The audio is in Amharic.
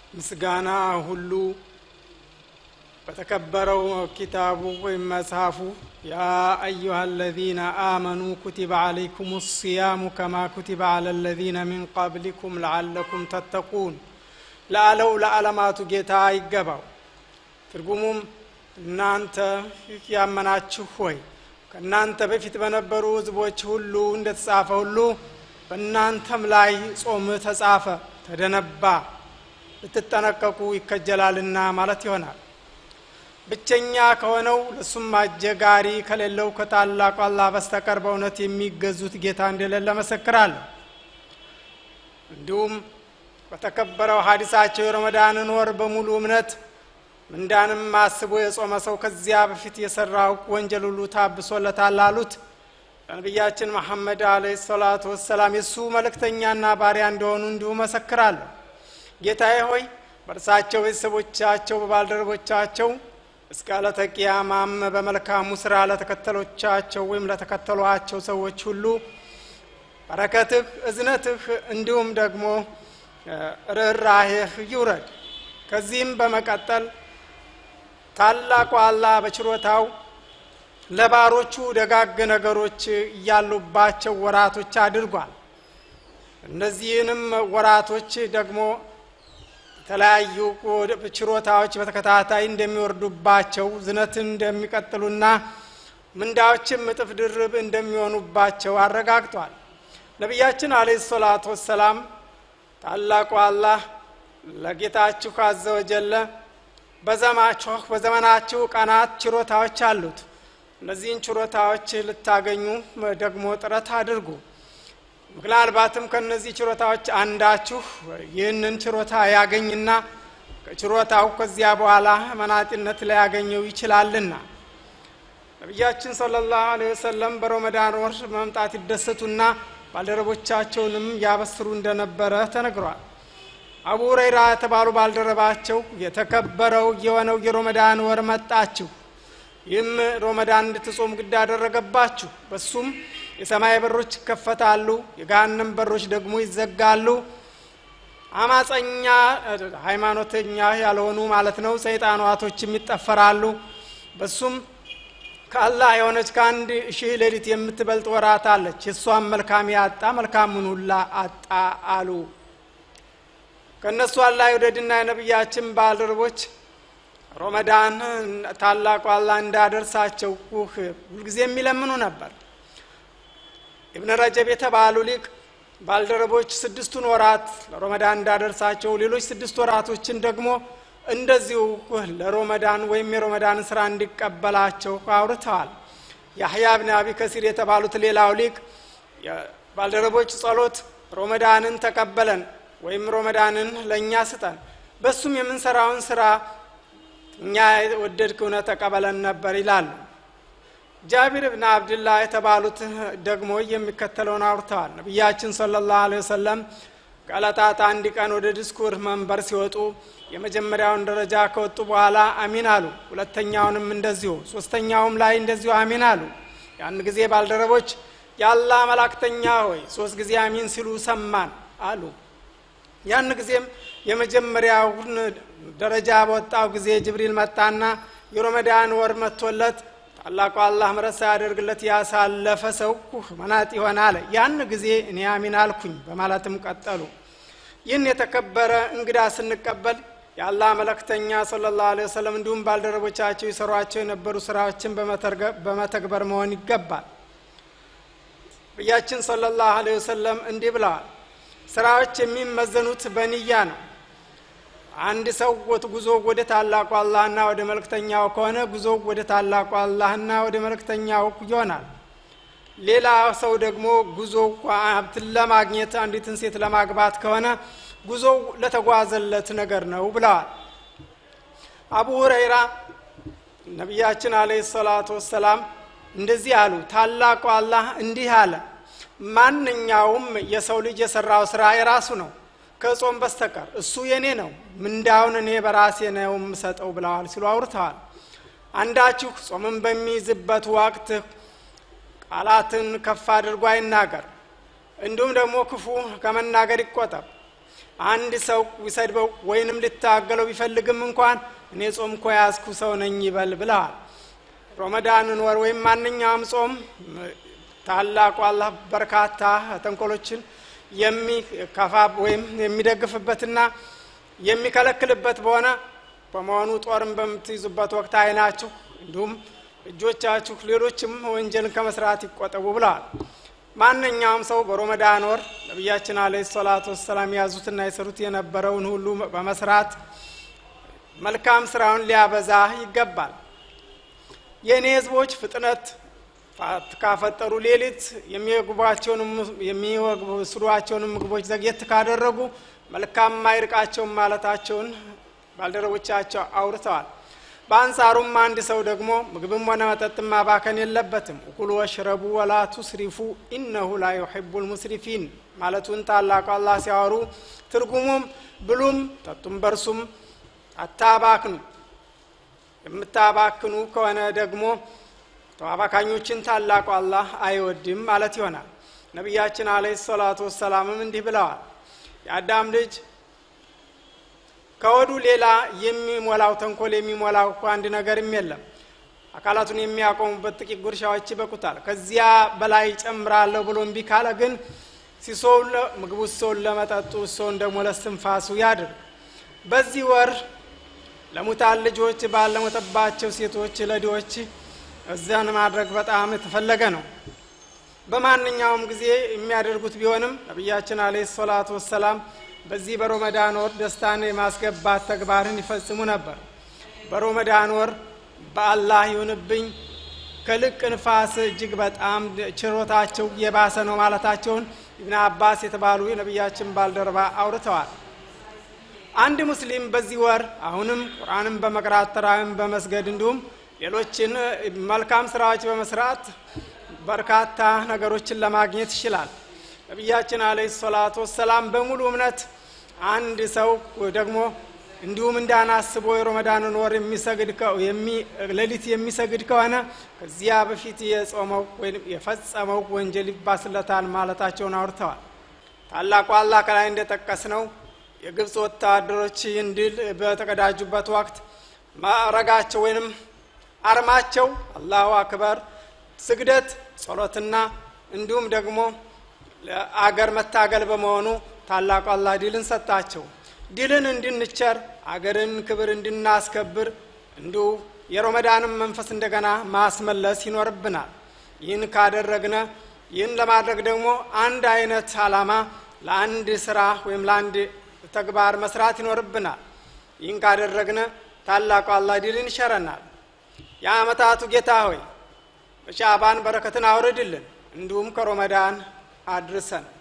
ምስጋና ሁሉ በተከበረው ኪታቡ ወይም መጽሐፉ ያ አዩሃ አለዚነ አመኑ ኩቲበ አለይኩም ሲያሙ ከማ ኩቲበ አለ ለዚነ ሚን ቀብሊኩም ለዓለኩም ተተቁን ለአለው ለዓለማቱ ጌታ ይገባው። ትርጉሙም እናንተ ያመናችሁ ሆይ ከእናንተ በፊት በነበሩ ሕዝቦች ሁሉ እንደተጻፈ ሁሉ በእናንተም ላይ ጾም ተጻፈ፣ ተደነባ፣ ልትጠነቀቁ ይከጀላልና ማለት ይሆናል። ብቸኛ ከሆነው ለሱም አጀጋሪ ከሌለው ከታላቁ አላህ በስተቀር በእውነት የሚገዙት ጌታ እንደሌለ መሰክራለሁ። እንዲሁም በተከበረው ሀዲሳቸው የረመዳንን ወር በሙሉ እምነት ምንዳንም አስቦ የጾመ ሰው ከዚያ በፊት የሰራው ወንጀል ሁሉ ታብሶለታል አሉት። ለነቢያችን መሐመድ አለይሂ ሰላቱ ወሰላም የእሱ መልእክተኛና ባሪያ እንደሆኑ እንዲሁ መሰክራለሁ። ጌታዬ ሆይ በእርሳቸው ቤተሰቦቻቸው፣ በባልደረቦቻቸው እስከ ዕለተ ቂያማም በመልካሙ ስራ ለተከተሎቻቸው ወይም ለተከተሏቸው ሰዎች ሁሉ በረከትህ፣ እዝነትህ እንዲሁም ደግሞ ርኅራሄህ ይውረድ። ከዚህም በመቀጠል ታላቁ አላህ በችሮታው ለባሮቹ ደጋግ ነገሮች እያሉባቸው ወራቶች አድርጓል። እነዚህንም ወራቶች ደግሞ የተለያዩ ችሮታዎች በተከታታይ እንደሚወርዱባቸው ዝነትን እንደሚቀጥሉና ምንዳዎችም እጥፍ ድርብ እንደሚሆኑባቸው አረጋግጧል። ነቢያችን አለይሂ ሰላቱ ወሰላም ታላቁ አላህ ለጌታችሁ አዘወጀለ በዘማችሁ በዘመናችሁ ቀናት ችሮታዎች አሉት። እነዚህን ችሮታዎች ልታገኙ ደግሞ ጥረት አድርጉ። ምናልባትም ከእነዚህ ችሮታዎች አንዳችሁ ይህንን ችሮታ ያገኝና ከችሮታው ከዚያ በኋላ መናጢነት ሊያገኘው ይችላልና ነቢያችን ሰለላሁ ዐለይሂ ወሰለም በረመዳን ወር መምጣት ይደሰቱና ባልደረቦቻቸውንም ያበስሩ እንደነበረ ተነግሯል። አቡ ሁረይራ የተባሉ ባልደረባቸው የተከበረው የሆነው የሮመዳን ወር መጣችሁ፣ ይህም ሮመዳን እንድትጾም ግድ አደረገባችሁ። በሱም የሰማይ በሮች ይከፈታሉ፣ የገሃነም በሮች ደግሞ ይዘጋሉ። አማፀኛ ሃይማኖተኛ ያልሆኑ ማለት ነው ሰይጣናቶችም ይጠፈራሉ። በሱም ከአላህ የሆነች ከአንድ ሺህ ሌሊት የምትበልጥ ወራት አለች። የእሷም መልካም ያጣ መልካሙን ሁላ አጣ አሉ። ከእነሱ አላህ የወደድና የነቢያችን ባልደረቦች ሮመዳን ታላቁ አላህ እንዳደርሳቸው ሁልጊዜ የሚለምኑ ነበር። ኢብን ረጀብ የተባሉ ሊቅ ባልደረቦች ስድስቱን ወራት ለሮመዳን እንዳደርሳቸው፣ ሌሎች ስድስት ወራቶችን ደግሞ እንደዚሁ ለሮመዳን ወይም የሮመዳን ስራ እንዲቀበላቸው አውርተዋል። ያህያ ብን አቢ ከሲር የተባሉት ሌላው ሊቅ ባልደረቦች ጸሎት ሮመዳንን ተቀበለን ወይም ሮመዳንን ለእኛ ስጠን፣ በሱም የምንሰራውን ስራ እኛ ወደድክ እውነት ተቀበለን ነበር ይላሉ። ጃቢር ብን አብድላህ የተባሉት ደግሞ የሚከተለውን አውርተዋል። ነቢያችን ሰለላሁ ዐለይሂ ወሰለም ከዕለታት አንድ ቀን ወደ ዲስኩር መንበር ሲወጡ የመጀመሪያውን ደረጃ ከወጡ በኋላ አሚን አሉ። ሁለተኛውንም እንደዚሁ፣ ሶስተኛውም ላይ እንደዚሁ አሚን አሉ። ያን ጊዜ ባልደረቦች የአላህ መላእክተኛ ሆይ ሶስት ጊዜ አሚን ሲሉ ሰማን አሉ። ያን ጊዜም የመጀመሪያውን ደረጃ በወጣው ጊዜ ጅብሪል መጣና የሮመዳን ወር መጥቶለት ታላቁ አላህ ምሕረት ሳያደርግለት ያሳለፈ ሰው መናጥ ይሆናል። ያን ጊዜ እኔ አሚን አልኩኝ በማለትም ቀጠሉ። ይህን የተከበረ እንግዳ ስንቀበል የአላህ መለክተኛ ሰለላሁ ዐለይሂ ወሰለም እንዲሁም ባልደረቦቻቸው ይሰሯቸው የነበሩ ስራዎችን በመተግበር መሆን ይገባል። ነቢያችን ሰለላሁ ዐለይሂ ወሰለም እንዲህ ብለዋል። ስራዎች የሚመዘኑት በንያ ነው። አንድ ሰው ጉዞ ወደ ታላቁ አላህና ወደ መልእክተኛው ከሆነ ጉዞ ወደ ታላቁ አላህና ወደ መልእክተኛው ይሆናል። ሌላ ሰው ደግሞ ጉዞ ሀብትን ለማግኘት አንዲትን ሴት ለማግባት ከሆነ ጉዞው ለተጓዘለት ነገር ነው ብለዋል። አቡ ሁረይራ ነቢያችን አለይሂ ሰላቱ ወሰላም እንደዚህ አሉ። ታላቁ አላህ እንዲህ አለ፣ ማንኛውም የሰው ልጅ የሰራው ስራ የራሱ ነው ከጾም በስተቀር እሱ የኔ ነው፣ ምንዳውን እኔ በራሴ ነው የምሰጠው ብለዋል ሲሉ አውርተዋል። አንዳችሁ ጾምን በሚይዝበት ወቅት ቃላትን ከፍ አድርጎ አይናገር፣ እንዲሁም ደግሞ ክፉ ከመናገር ይቆጠብ። አንድ ሰው ቢሰድበው ወይንም ልታገለው ቢፈልግም እንኳን እኔ ጾም እኮ ያዝኩ ሰው ነኝ ይበል ብለዋል። ሮመዳንን ወር ወይም ማንኛውም ጾም ታላቁ አላህ በርካታ ተንኮሎችን የሚከፋ ወይም የሚደግፍበትና የሚከለክልበት በሆነ በመሆኑ ጦርን በምትይዙበት ወቅት አይናችሁ እንዲሁም እጆቻችሁ ሌሎችም ወንጀልን ከመስራት ይቆጠቡ ብለዋል። ማንኛውም ሰው በሮመዳን ወር ነቢያችን አለ ሰላቱ ወሰላም የያዙትና የሰሩት የነበረውን ሁሉ በመስራት መልካም ስራውን ሊያበዛ ይገባል። የእኔ ህዝቦች ፍጥነት ካፈጠሩ ሌሊት የሚወስዷቸውንም ምግቦች ዘግየት ካደረጉ መልካም አይርቃቸውም ማለታቸውን ባልደረቦቻቸው አውርተዋል። በአንጻሩም አንድ ሰው ደግሞ ምግብም ሆነ መጠጥ ማባከን የለበትም። እኩሉ ወሽረቡ ወላ ቱስሪፉ ኢነሁ ላ ዩሒቡ ልሙስሪፊን ማለቱን ታላቁ አላህ ሲያወሩ ትርጉሙም ብሉም ጠጡም በርሱም አታባክኑ፣ የምታባክኑ ከሆነ ደግሞ ተባባካኞችን ታላቁ አላህ አይወድም ማለት ይሆናል። ነቢያችን አለይሂ ሰላቱ ወሰላምም እንዲህ ብለዋል የአዳም ልጅ ከወዱ ሌላ የሚሞላው ተንኮል የሚሞላው እኮ አንድ ነገርም የለም። አካላቱን የሚያቆሙበት ጥቂት ጉርሻዎች ይበቁታል። ከዚያ በላይ ጨምራለሁ ብሎ እምቢ ካለ ግን ሲሶውን ምግቡ ሰውን ለመጠጡ ሰውን ደግሞ ለስትንፋሱ ያድርግ። በዚህ ወር ለሙታን ልጆች ባለሞተባቸው ሴቶች ለድሆች እዚያን ማድረግ በጣም የተፈለገ ነው። በማንኛውም ጊዜ የሚያደርጉት ቢሆንም ነቢያችን አለይሂ ሰላቱ ወሰላም በዚህ በሮመዳን ወር ደስታን የማስገባት ተግባርን ይፈጽሙ ነበር። በሮመዳን ወር በአላህ ይሁንብኝ ከልቅ ንፋስ እጅግ በጣም ችሮታቸው የባሰ ነው ማለታቸውን ኢብን አባስ የተባሉ የነቢያችን ባልደረባ አውርተዋል። አንድ ሙስሊም በዚህ ወር አሁንም ቁርአንን በመቅራት ተራዊን በመስገድ እንዲሁም ሌሎችን መልካም ስራዎች በመስራት በርካታ ነገሮችን ለማግኘት ይችላል። ነቢያችን አለይሂ ሰላቱ ወሰላም በሙሉ እምነት አንድ ሰው ደግሞ እንዲሁም እንዳናስቦ የሮመዳንን ወር የሚሰግድ ሌሊት የሚሰግድ ከሆነ ከዚያ በፊት የጾመው ወይም የፈጸመው ወንጀል ይባስለታል ማለታቸውን አውርተዋል። ታላቁ አላህ ከላይ እንደጠቀስ ነው የግብፅ ወታደሮች ድል በተቀዳጁበት ወቅት ማዕረጋቸው ወይንም አርማቸው አላሁ አክበር፣ ስግደት፣ ጸሎትና እንዲሁም ደግሞ ለአገር መታገል በመሆኑ ታላቁ አላህ ድልን ሰጣቸው። ድልን እንድንቸር አገርን ክብር እንድናስከብር እንዲሁ የሮመዳንን መንፈስ እንደገና ማስመለስ ይኖርብናል። ይህን ካደረግነ ይህን ለማድረግ ደግሞ አንድ አይነት አላማ ለአንድ ስራ ወይም ለአንድ ተግባር መስራት ይኖርብናል። ይህን ካደረግነ ታላቁ አላህ ድልን ይሸረናል። የአመታቱ ጌታ ሆይ በሻዕባን በረከትን አውርድልን፣ እንዲሁም ከሮመዳን አድርሰን